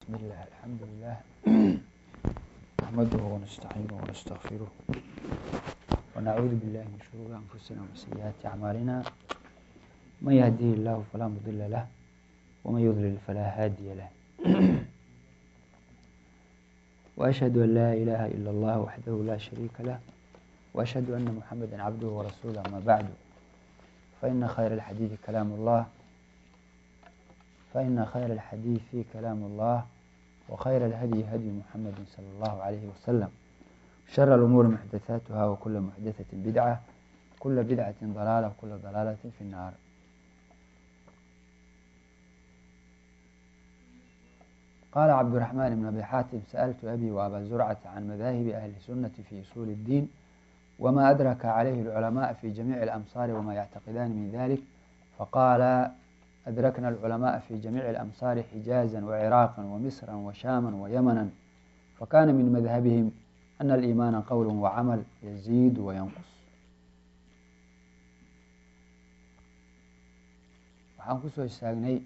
بسم الله الحمد لله نحمده ونستعينه ونستغفره ونعوذ بالله من شرور أنفسنا ومن سيئات أعمالنا من يهديه الله فلا مضل له ومن يضلل فلا هادي له وأشهد أن لا إله إلا الله وحده لا شريك له وأشهد أن محمدا عبده ورسوله أما بعد فإن خير الحديث كلام الله فإن خير الحديث كلام الله وخير الهدي هدي محمد صلى الله عليه وسلم شر الأمور محدثاتها وكل محدثة بدعة كل بدعة ضلالة وكل ضلالة في النار قال عبد الرحمن بن أبي حاتم سألت أبي وأبا زرعة عن مذاهب أهل السنة في أصول الدين وما أدرك عليه العلماء في جميع الأمصار وما يعتقدان من ذلك فقال أدركنا العلماء في جميع الأمصار حجازا وعراقا ومصرا وشاما ويمنا فكان من مذهبهم أن الإيمان قول وعمل يزيد وينقص waxaan kusoo istaagnay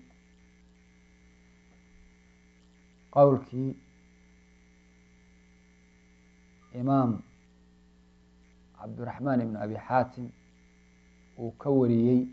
qowlkii imaam cabdiraxmaan ibn abi xaatim uu ka wariyey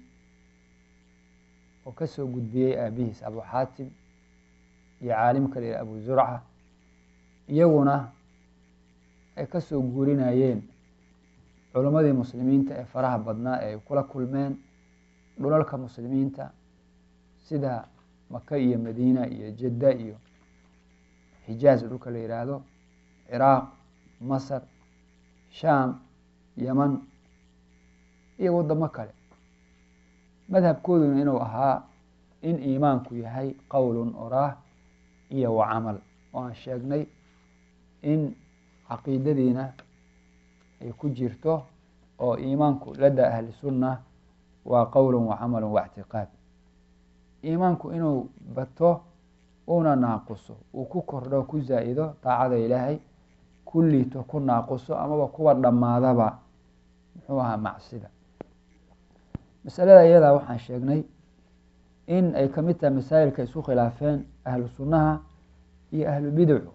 oo ka soo gudbiyey aabihiis abu xaatim iyo caalimka la abu zurca iyaguna ay ka soo guurinayeen culimmadii muslimiinta ee faraha badnaa ee ay kula kulmeen dhulalka muslimiinta sida maka iyo madiina iyo jadda iyo xijaaz dhulka la yihaahdo ciraaq masar shaam yeman iyo waddamo kale madhabkooduna inuu ahaa in iimaanku yahay qowlun oraah iyo wa camal oo aan sheegnay in caqiidadiina ay ku jirto oo iimaanku ladda ahli sunna waa qowlun wa camalun wa ictiqaad iimaanku inuu bato una naaquso uu ku kordho ku zaa-ido daacada ilaahay ku liito ku naaquso amaba kuwa dhammaadaba muxuu ahaa macsida masalada iyadaa waxaan sheegnay in ay ka mid tahay masaa'ilka isku khilaafeen ahlu sunnaha iyo ahlu bidacu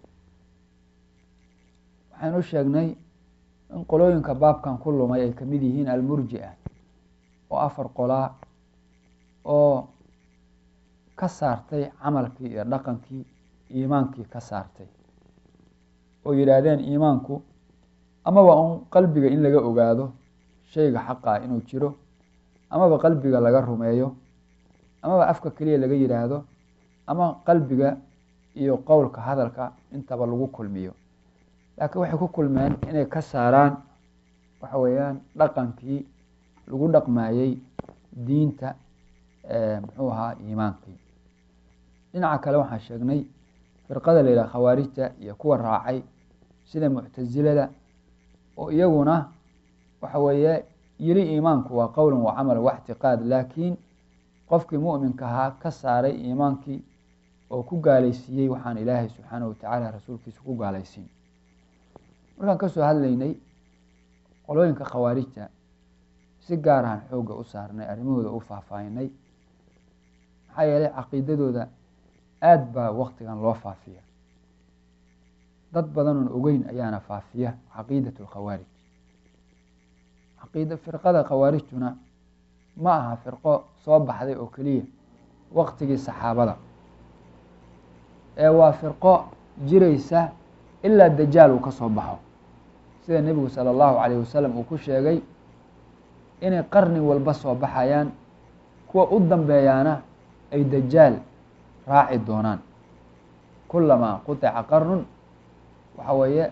waxaynu sheegnay in qolooyinka baabkan ku lumay ay kamid yihiin almurji-a oo afar qolaa oo ka saartay camalkii iyo dhaqankii iimaankii ka saartay oo yidhaahdeen iimaanku amaba un qalbiga in laga ogaado shayga xaqaa inuu jiro amaba qalbiga laga rumeeyo amaba afka keliya laga yidhaahdo ama qalbiga iyo qowlka hadalka intaba lagu kulmiyo laakiin waxay ku kulmeen inay ka saaraan waxa weeyaan dhaqankii lagu dhaqmayey diinta muxuu ahaa iimaankii dhinaca kale waxaan sheegnay firqada la yidhaha khawaarijta iyo kuwa raacay sida muctasilada oo iyaguna waxa weeye yiri iimaanku waa qowlan wa camal wa ictiqaad laakiin qofkii mu'minka ahaa ka saaray iimaankii oo ku gaalaysiiyey waxaan ilaahay subxaanahu watacaala rasuulkiisa ku gaalaysiin markaan kasoo hadlaynay qolooyinka khawaarijta si gaar ahaan xoogga u saarnay arrimahooda u faahfaahinay maxaa yeelay caqiidadooda aada baa waktigan loo faafiya dad badanoon ogeyn ayaana faafiya caqiidat lkhawaarij caqiida firqada khawaarijtuna ma aha firqo soo baxday oo keliya waktigii saxaabada ee waa firqo jiraysa ilaa dajaal uu ka soo baxo sida nebigu sala allahu calayh wasalam uu ku sheegay inay qarni walba soo baxayaan kuwa u dambeeyaana ay dajaal raaci doonaan kulamaa qutica qarnun waxa weeye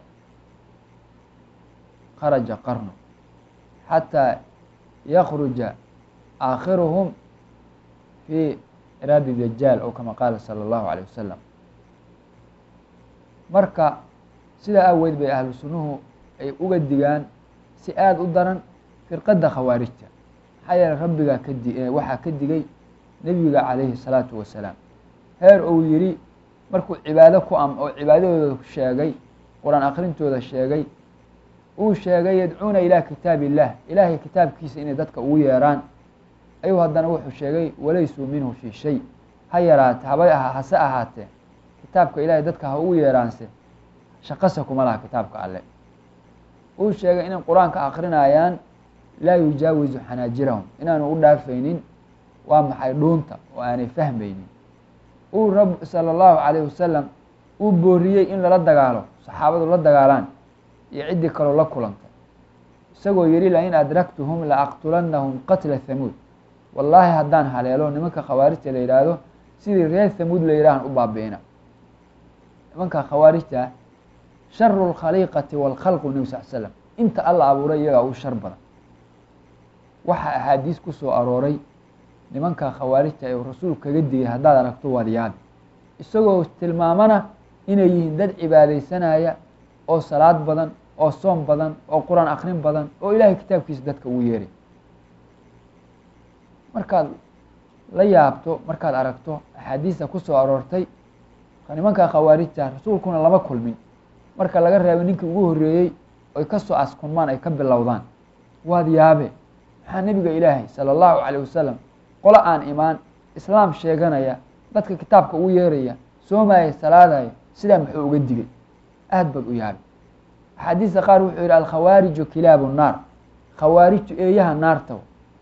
kharaja qarnu xataa yakruja aakhiruhum fi iraadi dajaal oo kama qaala sala allahu calayh wasalam marka sidaa aaweyd bay ahlu sunnuhu ay uga digaan si aada u daran firqadda khawaarijta maxaa yeele rabbigaa kadi waxaa ka digay nebiga calayhi salaatu wasalaam heer uu yidhi markuu cibaado ku am oo cibaadadooda sheegay qur-aan akhrintooda sheegay uu sheegay yadcuuna ilaa kitaab illah ilaahay kitaabkiisa inay dadka ugu yeeraan ayuu haddana wuxuu sheegay walaysuu minhu fii shay ha yaraate haba hase ahaatee kitaabka ilaahay dadka ha ugu yeeraanse shaqasa kuma laha kitaabka alle uu sheegay inay qur-aanka akrinayaan laa yujaawizu xanaajirahum inaanu u dhaafaynin waa maxay dhuunta oo aanay fahmaynin uu rab sala allahu calayh wasalam uu booriyey in lala dagaalo saxaabadu la dagaalaan iyo ciddii kaloo la kulantay isagoo yihi lain adraktuhum la aqtulannahum qatla hamuud wallaahi haddaan haleelo nimanka khawaarijta la yidhaahdo sidii reer hamuud la yidhahan u baabi'ina nimanka khawaarijta sharu lkhaliiqati waalkhalqu nebi sal slam inta alla abuuray iyagaa u shar badan waxaa axaadiis ku soo arooray nimanka khawaarijta ee rasuulku kaga digay haddaad aragto waad yaabi isagoo tilmaamana inay yihiin dad cibaadaysanaya oo salaad badan oo soom badan oo qur-aan akrin badan oo ilaahay kitaabkiisa dadka ugu yeeray markaad la yaabto markaad aragto axaadiista ku soo aroortay nimanka khawaarijta rasuulkuna lama kulmin marka laga reebo ninkii ugu horreeyey oy ka soo askunmaan ay ka bilowdaan waad yaabe maxaa nebiga ilaahay sala allahu calayh wasalam qolo aan imaan islaam sheeganaya dadka kitaabka ugu yeeraya soomaya salaadaya sidaa muxuu uga digay aad baad u yaabe axaadiista qaar wuxuu yihi alkhawaariju kilaabu naar khawaarijtu eeyaha naarta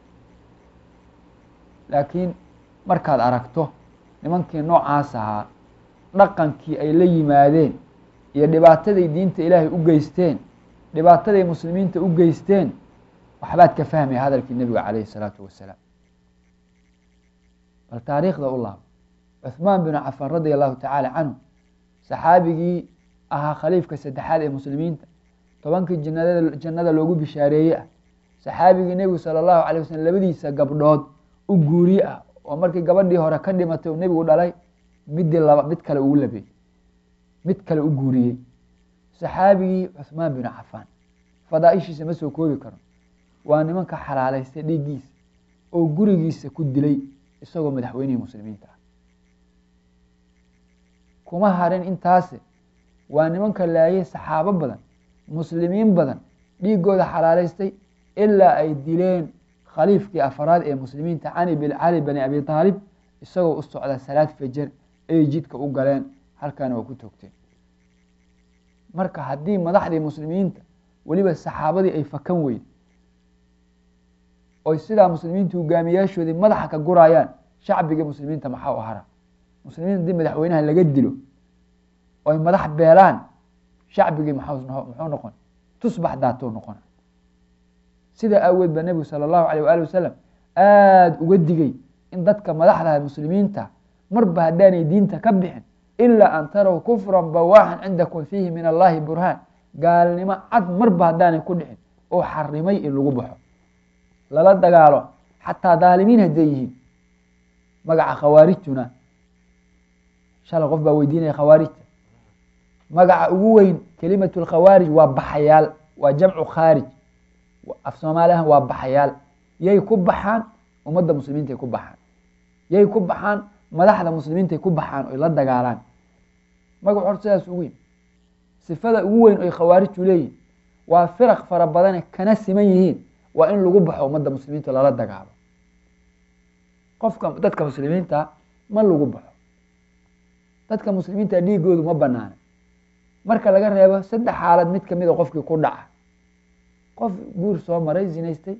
laakiin markaad aragto nimankii noocaas ahaa dhaqankii ay la yimaadeen iyo dhibaataday diinta ilaahay u geysteen dhibaataday muslimiinta u geysteen waxbaad ka fahmaya hadalkii nebiga calayhi salaatu wasalaam bal taariikhda u laabo cuhmaan binu cafaan radia allahu tacaala canhu saxaabigii ahaa khaliifka saddexaad ee muslimiinta tobankii jannada jannada loogu bishaareeye ah saxaabigii nebigu sala allahu calay wasalam labadiisa gabdhood u guuriye ah oo markii gabadhii hore ka dhimatay uu nebigu dhalay midii laba mid kale ugu labeeyey mid kale u guuriyey saxaabigii cuhmaan binu cafaan fadaa-ishiisa ma soo koobi karo waa nimanka xalaalaystay dhiiggiisa oo gurigiisa ku dilay isagoo madaxweynihii muslimiinta ah kuma harin intaase waa nimanka laayay saxaabo badan muslimiin badan dhiigooda xalaalaystay ilaa ay dileen khaliifkii afaraad ee muslimiinta cani bin cali bani abi taalib isagoo u socda salaad fajar ay jidka u galeen halkaana waa ku toogteen marka haddii madaxdii muslimiinta weliba saxaabadii ay fakan weyn oy sidaa muslimiinta hogaamiyaashoodii madaxa ka gurayaan shacbigii muslimiinta maxaa u hara muslimiinta haddii madaxweynaha laga dilo oy madax beelaan shacbigii muxuu noqon tusbax daatou noqon sidaa aaweed baa nebigu sala allahu alayh waali wasalam aada uga digay in dadka madaxda muslimiinta marba haddaanay diinta ka bixin ilaa an taraw kufran bawaaxan cindakum fiihi min allahi burhaan gaalnimo cad marba haddaanay ku dhicin oo xarimay in lagu baxo lala dagaalo xataa daalimiin hadday yihiin magaca khawaarijtuna shalay qof baa weydiinaya khawaarijta magaca ugu weyn kelimatu lkhawaarij waa baxayaal waa jamcu khaarij af soomaaliahan waa baxayaal yay ku baxaan ummadda muslimiintay ku baxaan yay ku baxaan madaxda muslimiintay ku baxaan oy la dagaalaan magac hor sidaas ugu weyn sifada ugu weyn oy khawaarijtu leeyihin waa firaq fara badane kana siman yihiin waa in lagu baxo ummadda muslimiinta lala dagaalo qofka dadka muslimiinta ma lagu baxo dadka muslimiinta dhiigoodu ma banaana marka laga reebo saddex xaalad mid kamid a qofkii ku dhaca qof guur soo maray zinaystay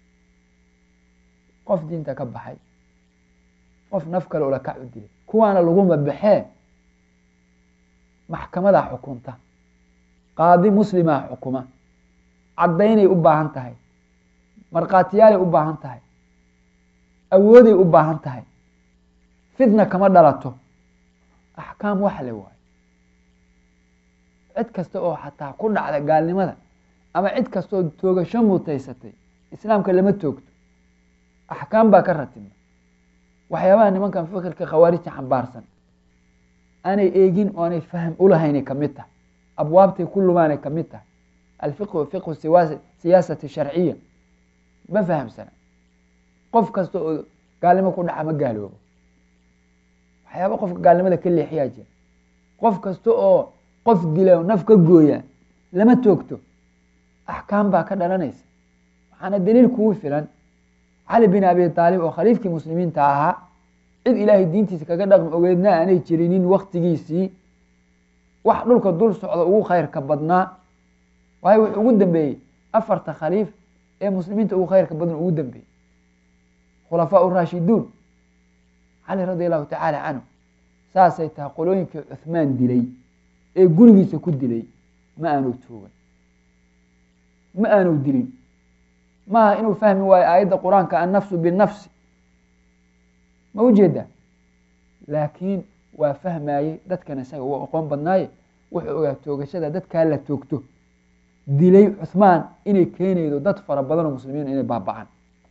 qof diinta ka baxay qof naf kale ula kac u dilay kuwaana laguma baxee maxkamadaa xukunta qaadi muslimaa xukuma caddaynay u baahan tahay markhaatiyaalay u baahan tahay awooday u baahan tahay fitna kama dhalato axkaam wax le waayo cid kasta oo xataa ku dhacda gaalnimada ama cid kasta oo toogasho mutaysatay islaamka lama toogto axkaam baa ka ratibma waxyaabaha nimankan fikirka khawaarijta xambaarsan aanay eegin oo aanay fahm ulahaynay kamid tahay abwaabtay ku lumaanay kamid tahay alfiqhu fiqhu siyaasati sharciya ma fahamsana qof kasta oo gaalnimo ku dhaca ma gaaloobo waxyaaba qofka gaalnimada ka leexiyaa jira qof kasta oo qof dila naf ka gooya lama toogto axkaam baa ka dhalanaysa waxaana daliil kugu filan cali bin abi aalib oo khaliifkii muslimiinta ahaa cid ilaahay diintiisa kaga dhaqmi ogeedna aanay jirinin waktigiisii wax dhulka dul socda ugu khayrka badnaa waayo wuxuu ugu dambeeyey afarta khaliif ee muslimiinta ugu khayrka badan ugu dambeeyey khulafaa raashiduun cali radi allahu tacaala canhu saasay tahay qolooyinkii cuhmaan dilay ee gurigiisa ku dilay ma aanu toogan ma aanu dilin maaha inuu fahmi waayo aayadda qur-aanka annafsu binafsi ma ujeeda laakiin waa fahmayey dadkan isaga uu aqoon badnaaye wuxuu ogaa toogashada dadkaa la toogto dilay cuhmaan inay keenaydo dad fara badan oo muslimiin inay baabacaan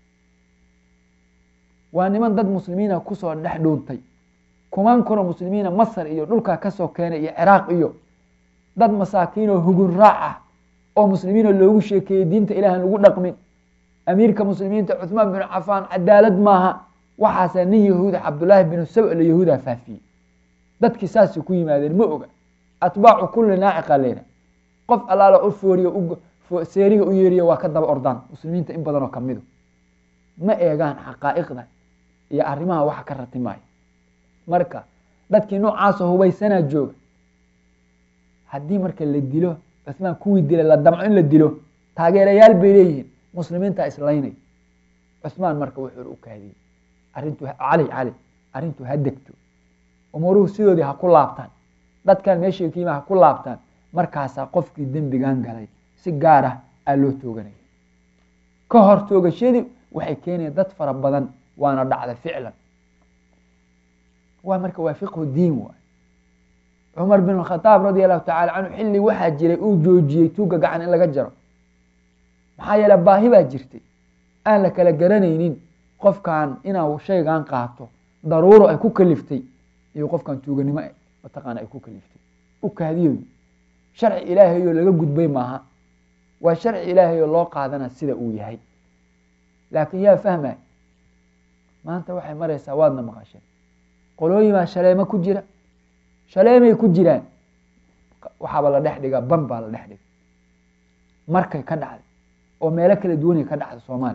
waa niman dad muslimiina kusoo dhex dhuuntay kumaan kunoo muslimiina masar iyo dhulkaa kasoo keenay iyo ciraaq iyo dad masaakiin oo hugun raac ah oo muslimiina loogu sheekeeyey diinta ilaahan lagu dhaqmin amiirka muslimiinta cuhmaan binu cafaan cadaalad maaha waxaasaa nin yahuuda cabdullaahi binu sabla yahuuda faafiyey dadkii saasay ku yimaadeen ma oga atbaacu kulli naaciqa leyna qof allaala u fooriyo seeriga u yeeriyo waa ka daba ordaan muslimiinta in badanoo kamidu ma eegaan xaqaa'iqda iyo arrimaha waxa ka rati maayo marka dadkii noocaasoo hubaysanaa jooga haddii marka la dilo cuhmaan kuwii dilay la damco in la dilo taageerayaal bay leeyihiin muslimiinta islaynay cuhmaan marka wuxuu u kaadiyey arrintu cali cali arrintu ha degto umuruhu sidoodii ha ku laabtaan dadkan meeshay ka yima ha ku laabtaan markaasaa qofkii dembigan galay si gaar ah aa loo tooganaya ka hor toogashadii waxay keenayaan dad fara badan waana dhacda ficlan waa marka waa fiqhu diin waay cumar bin khadaab radi allahu tacala canhu xilli waxaa jiray uu joojiyey tuuga gacan in laga jaro maxaa yeele baahi baa jirtay aan la kala garanaynin qofkan inaa shaygan qaato daruuro ay ku kaliftay iyo qofkan tuuganimo mataqaana ay ku kaliftay u kaadiyo sharci ilaahayoo laga gudbay maaha waa sharci ilaahayoo loo qaadana sida uu yahay laakiin yaa fahmay maanta waxay maraysaa waadna maqasheen qolooyin baa shaleemo ku jira shaleemay ku jiraan waxaaba la dhex dhigaa ban baa la dhex dhiga markay ka dhacday oo meelo kala duwanay ka dhacda soomaaliya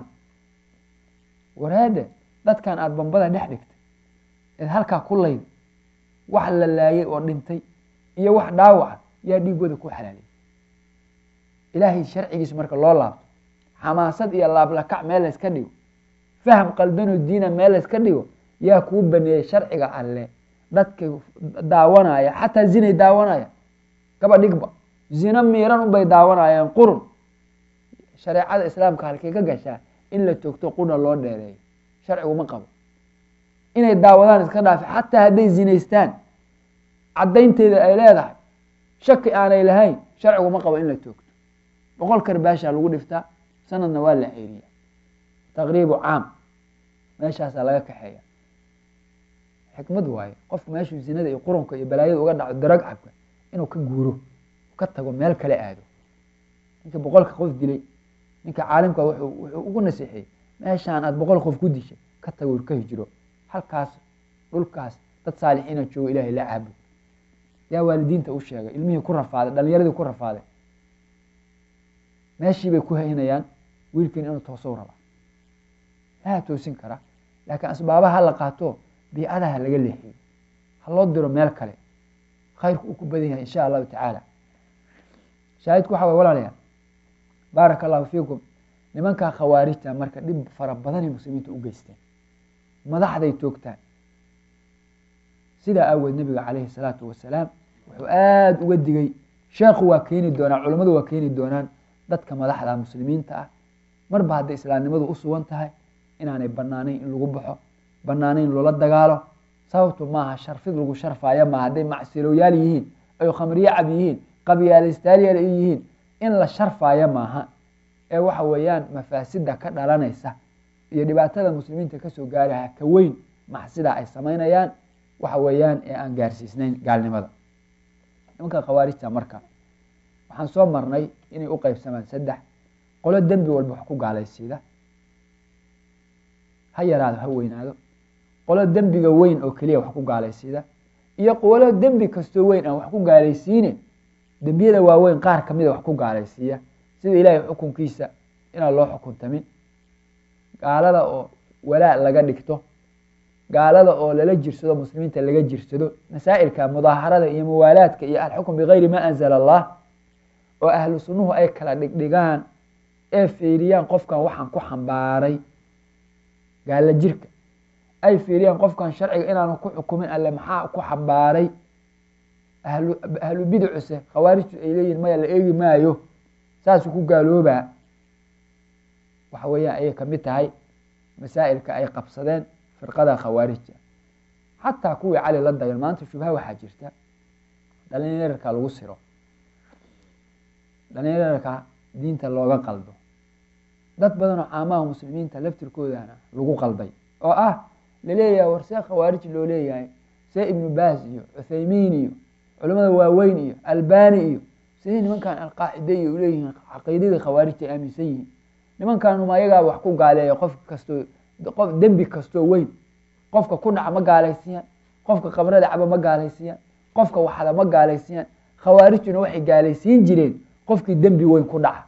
waraade dadkan aada bambada dhex dhigtay eed halkaa ku layda wax la laayay oo dhintay iyo wax dhaawaca yaa dhiigooda ku xalaaliyay ilaahay sharcigiisa marka loo laabto xamaasad iyo laablakac meel layska dhigo faham qaldanoo diina meel layska dhigo yaa kuu baneeyey sharciga alle dadka daawanaya xataa zinay daawanaya gaba dhigba zino miiran unbay daawanayaan qurun shareecada islaamka halkay ka gashaa in la toogto qurna loo dheereeyo sharcigu ma qabo inay daawadaan iska dhaafi xataa hadday zinaystaan caddaynteeda ay leedahay shaki aanay lahayn sharcigu ma qabo in la toogto boqol karbaashaa lagu dhiftaa sanadna waa la ceyriya taqriibu caam meeshaasaa laga kaxeeya xikmad waaye qofku meeshuu zinada iyo qurunka iyo balaayada uga dhaco darag cabka inuu ka guuro ka tago meel kale aado ninka boqolka qof dilay ninka caalimka wuxuu wuxuu ugu nasiixiyey meeshaan aada boqol qof ku dishay ka tago ka hijiro halkaas dhulkaas dad saalixiina joogo ilaahay la caabud yaa waalidiinta u sheegay ilmihii ku rafaaday dhalinyaradii ku rafaaday meeshii bay ku haynayaan wiilkiin inuu toosow rabaa laha toosin kara laakiin asbaabaha ha la qaato biicada ha laga leexiyo ha loo diro meel kale khayrku uu ku badan yahay insha allahu tacaala shaahidku waxa way walaalayaa baaraka allahu fiikum nimankaa khawaarijta marka dhib fara badanay muslimiinta u geysteen madaxday toogtaan sidaa aaweed nabiga calayhi salaatu wasalaam wuxuu aada uga digay sheekhu waa keeni doonaa culammadu waa keeni doonaan dadka madaxda muslimiinta ah marba hadday islaamnimadu u sugan tahay inaanay banaanayn in lagu baxo banaanayn loola dagaalo sababtu maaha sharfid lagu sharfaayo maaha hadday macsilooyaal yihiin ay khamriyo cab yihiin qabyaalistaalyaal ay yihiin in la sharfaayo maaha ee waxa weeyaan mafaasida ka dhalanaysa iyo dhibaatada muslimiinta kasoo gaaraha ka weyn maxsidaa ay samaynayaan waxa weeyaan ee aan gaarsiisnayn gaalnimada nimanka khawaarijta marka waxaan soo marnay inay u qeybsamaan saddex qolo dembi walba wax ku gaalaysiida ha yaraado ha weynaado qolo dembiga weyn oo keliya wax ku gaalaysiida iyo qolo dembi kastoo weyn aan wax ku gaalaysiine dembiyada waaweyn qaar kamida wax ku gaalaysiiya sida ilaahay xukunkiisa inaan loo xukuntamin gaalada oo walaa laga dhigto gaalada oo lala jirsado muslimiinta laga jirsado masaa'ilka mudaaharada iyo muwaalaadka iyo alxukm bigayri ma anzala allah oo ahlu sunnuhu ay kala dhigdhigaan ee fiiriyaan qofkan waxaan ku xambaaray gaala jirka ay fiiriyaan qofkan sharciga inaanu ku xukumin alle maxaa ku xambaaray ahlu ahlu bidicuse khawaarijtu ay leeyihin maya la eegi maayo saasuu ku gaaloobaa waxa weeyaan ayay kamid tahay masaa'ilka ay qabsadeen firqada khawaarijta xataa kuwii cali la dayan maanta shubha waxaa jirta dhalinyararka lagu siro dhalinyararka diinta looga qaldo dad badan oo caamaha muslimiinta laftirkoodana lagu qalday oo ah laleeyahay war see khawaarij loo leeyahay see ibnu baas iyo cuthaymiin iyo culamada waaweyn iyo albani iyo sidee nimankan alqaacide iyo uleeyihiin caqiidadii khawaarijta ay aaminsan yihiin nimankanuma ayagaa wax ku gaaleeya qof kastoo qof dembi kastoo weyn qofka ku dhaca ma gaalaysiiyaan qofka qabrada caba ma gaalaysiiyaan qofka waxada ma gaalaysiiyaan khawaarijtuna waxay gaalaysiin jireen qofkii dembi weyn ku dhaca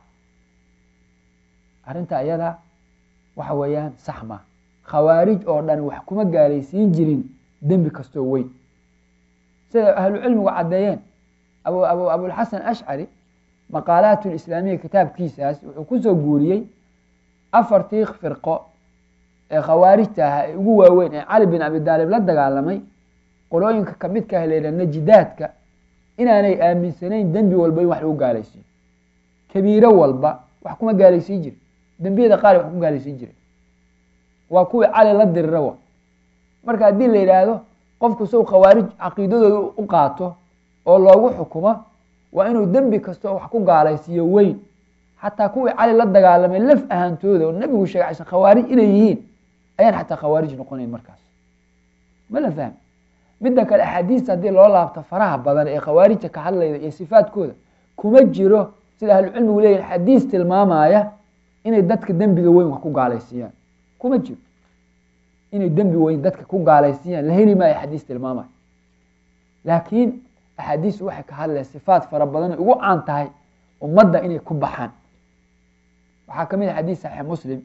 arrinta ayada waxa weeyaan sax ma khawaarij oo dhan wax kuma gaalaysiin jirin dembi kastoo weyn sida ahlu cilmigu caddeeyeen abu abu abulxasan ashcari maqaalaat lislaamiya kitaabkiisaas wuxuu kusoo guuriyey afartii firqo ee khawaarijta ahaa ee ugu waaweyn ee cali bin abi daalib la dagaalamay qolooyinka kamidka ah layidhah najidaadka inaanay aaminsanayn dembi walba in wax lagu gaalaysiiyo kabiiro walba wax kuma gaalaysiin jire dembiyada qaar wax ku gaalaysiin jire waa kuwii cali la dirira wa marka haddii la yidhaahdo qofku sow khawaarij caqiidadooda u qaato oo loogu xukumo waa inuu dembi kastoo wax ku gaalaysiiyo weyn xataa kuwii cali la dagaalamay laf ahaantooda oo nabigu sheegay aysan khawaarij inay yihiin ayaan xataa khawaarij noqonayn markaas ma la fahmi midda kale axaadiista haddii loo laabto faraha badan ee khawaarijta ka hadlayda iyo sifaadkooda kuma jiro sida ahlucilmigu leeyihin xadiis tilmaamaya inay dadka dembiga weyn wax ku gaalaysiiyaan kuma jiro inay dembi weyn dadka ku gaalaysiiyaan la heli maayo xadiis tilmaamaya laakiin axaadiistu waxay ka hadleen sifaat fara badan ay ugu caan tahay ummadda inay ku baxaan waxaa ka mid a xadiis saxiix muslim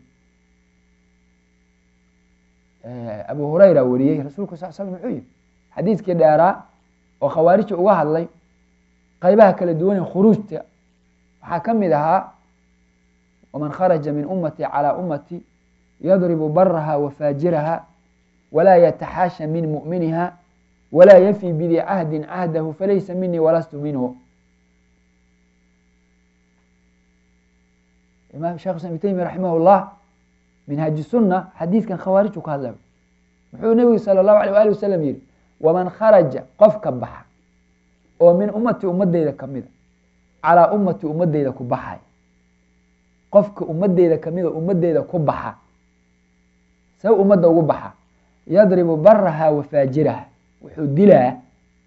abu hurayra wariyey rasuulku sal slam muxuu yihi xadiiskii dheeraa oo khawaarijta uga hadlay qaybaha kala duwan ee khuruujta waxaa ka mid ahaa waman kharaja min ummati calaa ummati yadribu baraha wa faajiraha walaa yataxaasha min mu'miniha walaa yafi bidi cahdin cahdahu falaysa minii walastu minhu imaam shekh islam ibn taymiya raximah llah minhaaji sunna xadiidkan khawaariju ka hadlay muxuu nebigu sala allahu alay waali wasalam yihi waman kharaja qofka baxa oo min ummati ummadeyda kamida calaa ummati ummadeyda ku baxay qofka ummadeyda kamida ummadeyda ku baxa see ummadda ugu baxa yadribu baraha wa faajiraha wuxuu dilaa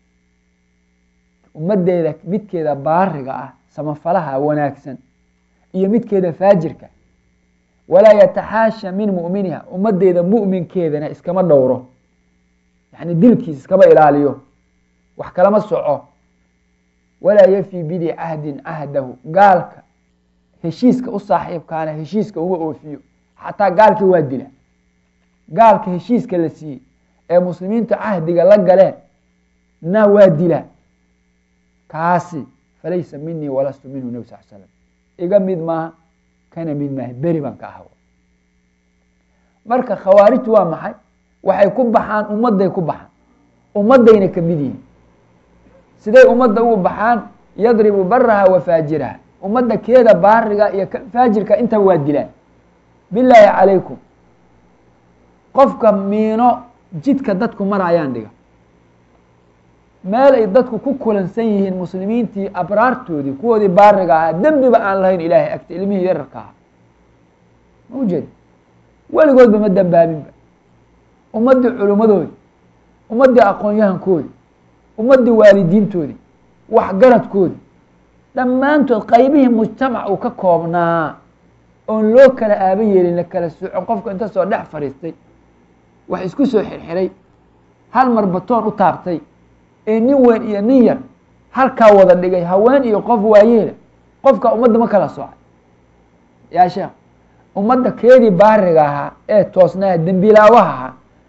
ummadeyda midkeeda baariga ah samafalaha wanaagsan iyo midkeeda faajirka walaa yataxaasha min mu'miniha ummadeyda mu'minkeedana iskama dhowro yani dilkiis iskama ilaaliyo wax kalama soco walaa yafi bidi cahdin cahdahu gaalka heshiiska u saaxiibkaana heshiiska uma oofiyo xataa gaalkii waa dila gaalka heshiiska la siiyey ee muslimiinta cahdiga la galeen na waa dila kaasi falaysa minii walastu minhu nebi sal slam iga mid maaha kana mid maaha beri baan ka ahwa marka khawaarijtu waa maxay waxay ku baxaan ummadday ku baxaan ummaddayna ka mid yihiin siday ummadda ugu baxaan yadribu baraha wa faajiraha ummadda keeda baariga iyo faajirka intaba waa dilaan bilaahi calaykum qofka miino jidka dadku marayaan dhiga meel ay dadku ku kulansan yihiin muslimiintii abraartoodii kuwoodii baariga ahaa dembiba aan lahayn ilaahay agta ilmihii yararka ahaa ma ujeeda weligoodba ma dambaabinba ummaddii culimmadoodii ummaddii aqoon-yahankoodii ummaddii waalidiintoodii waxgaradkoodii dhammaantood qaybihii mujtamac uu ka koobnaa oon loo kala aaba yeelin la kala socon qofka inta soo dhex fadhiistay wax isku soo xirxiray hal mar batoon u taabtay ee nin weyn iyo nin yar halkaa wada dhigay haween iyo qof waayeela qofka ummadda ma kala socay yaa sheekh ummadda keedii baariga ahaa ee toosnaa dembilaawaha ahaa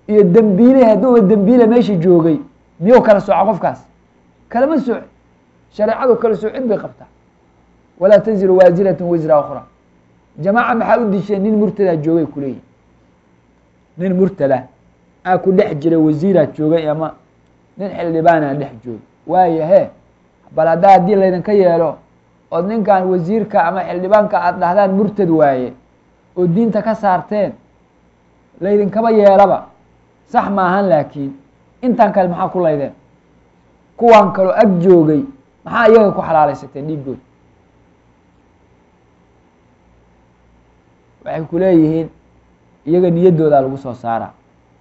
iyo dembiile hadduuba dembiile meesha joogay miyuu kala sooca qofkaas kalama sooci shareecadu kala soocid bay qabtaa walaa taziru waasiratun wisra ukhra jamaaca maxaa u disheen nin murtadaa joogay kuleeyihi nin murtada aa ku dhex jiray wasiiraa joogay ama nin xildhibaanaa dhex joogay waaya he bal haddaa haddii laydinka yeelo ood ninkan wasiirka ama xildhibaanka aada dhahdaan murtad waaye oo diinta ka saarteen laydinkaba yeelaba sax maahan laakiin intan kale maxaa ku laydeen kuwan kaloo ag joogay maxaa iyaga ku xalaalaysateen dhiiggood waxay ku leeyihiin iyaga niyaddoodaa lagu soo saaraa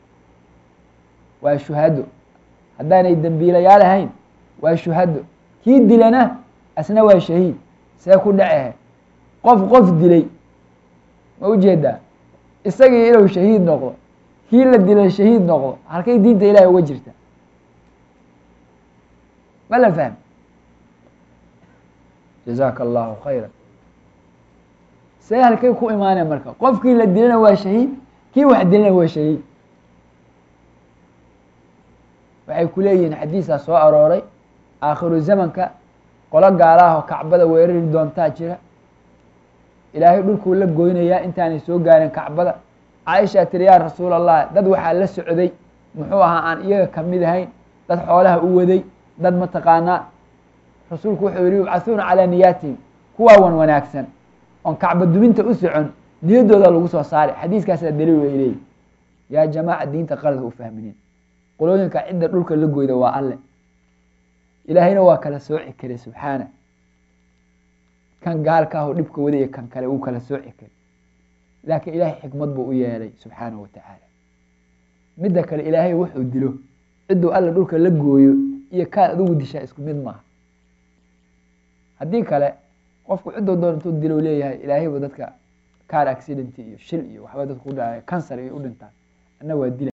waa shuhado haddaanay dembiilayaal ahayn waa shuhado kii dilana asna waa shahiid see ku dhacehe qof qof dilay ma ujeedaa isagii inuu shahiid noqdo kii la dilay shahiid noqdo halkay diinta ilahay uga jirta ma la fahm jazaaka allahu khayra see halkay ku imaanaya marka qofkii la dilana waa shahiid kii wax dilana waa shahiid waxay ku leeyihiin xadiisaa soo arooray aakhiru zamanka qolo gaalaahoo kacbada weerari doontaa jira ilaahay dhulkuu la goynayaa intaanay soo gaarin kacbada caaishaa tiri yaa rasuul allah dad waxaa la socday muxuu ahaa aan iyaga kamid ahayn dad xoolaha u waday dad mataqaanaa rasuulku wuxuu yihi yubcathuuna calaa niyaatihim kuwaa wan wanaagsan oon kacba duminta u socon niyaddooda lagu soo saaray xadiiskaasaa daliil way leeyihi yaa jamaaca diinta qalada u fahminin qolooyinka cidda dhulka la goyda waa alle ilaahayna waa kala sooci kare subxaana kan gaalka ahoo dhibka wadaya kan kale uu kala sooci kare laakiin ilaahay xikmad buu u yeelay subxaanahu wa tacaala midda kale ilaahay wuxuu dilo cidduu alla dhulka la gooyo iyo kaad adigu dishaa isku mid maaha haddii kale qofku cidduu doon intuu dilo leeyahay ilaahay buu dadka car accident iyo shil iyo waxba dadku u dhacay cancer iyo u dhintaan anna waa dila